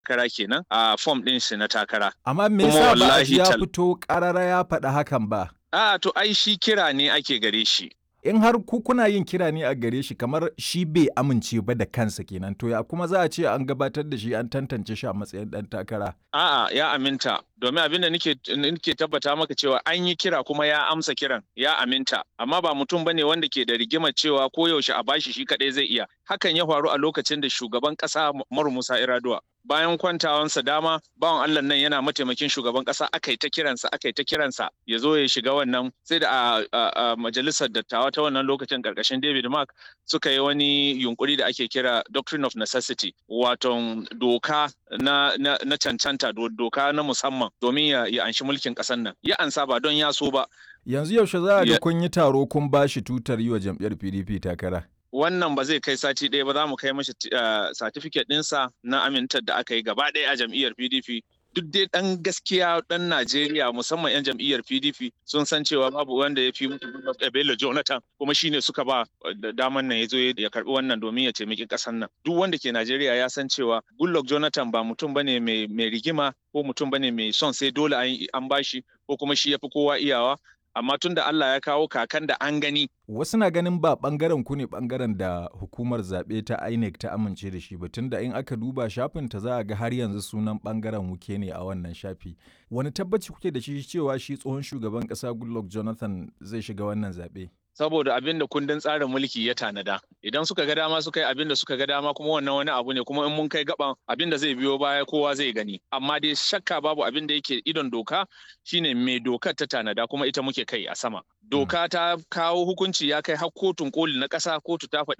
takara kenan a fom ɗin shi na takara. Amma me Kuma yasa ba a wallahi ji ya tal- fito ƙarara ya faɗi hakan ba? A to ai shi kira ne ake gare shi. In har ku kuna yin kira ne a gare shi kamar shi bai amince ba da kansa kenan to ya kuma za a ce an gabatar da shi an tantance shi a matsayin ɗan takara. A'a ya aminta domin abin da nake nake tabbata maka cewa an yi kira kuma ya amsa kiran ya aminta amma ba mutum bane wanda ke da rigimar cewa ko yaushe a bashi shi kadai zai iya hakan ya faru a lokacin da shugaban kasa Umaru Musa Iraduwa bayan kwantawansa dama bawan Allah nan yana mataimakin shugaban kasa aka yi ta kiransa aka yi ta kiransa ya zo ya shiga wannan sai da a, a- a majalisar dattawa ta wannan lokacin karkashin David Mark suka yi wani yunkuri da ake kira doctrine of necessity wato doka na, na, na cancanta do- doka na musamman domin ya, ya anshi mulkin ƙasar nan ya ansa ba don ya so ba Yanzu yaushe za a ga Ya- kun yi taro kun ba shi tutar yi wa jam'iyyar PDP takara. wannan ba zai kai sati ɗaya ba za mu kai mashi uh, certificate ɗinsa na amintar da aka yi gaba ɗaya a jam'iyyar PDP duk dai ɗan gaskiya ɗan Najeriya musamman 'yan jam'iyyar PDP sun san cewa babu wanda ya fi mutu Bello Jonathan kuma shine suka ba da daman nan ya zo ya karɓi wannan domin ya taimaki ƙasar nan duk wanda ke Najeriya ya san cewa Goodluck Jonathan ba mutum bane mai mai rigima ko mutum bane mai son sai dole an an bashi ko kuma shi ya fi kowa iyawa amma tun da Allah ya kawo kakan da an gani Wasu na ganin ba ɓangaren ku ne ɓangaren da hukumar zaɓe ta INEC ta amince da shi ba tunda in aka duba shafin ta za a ga har yanzu sunan ɓangaren wuke ne a wannan shafi. Wani tabbaci kuke da shi cewa shi tsohon shugaban ƙasa Goodluck Jonathan zai shiga wannan zaɓe? saboda abin da kundin tsarin mulki ya tanada idan suka ga dama suka yi abin da suka ga dama kuma wannan wani abu ne kuma in mun kai gaban abin da zai biyo baya kowa zai gani amma dai shakka babu abin da yake idon doka shine mai dokar ta tanada kuma ita muke kai a sama doka ta kawo hukunci ya kai har kotun koli na ƙasa kotu ta faɗi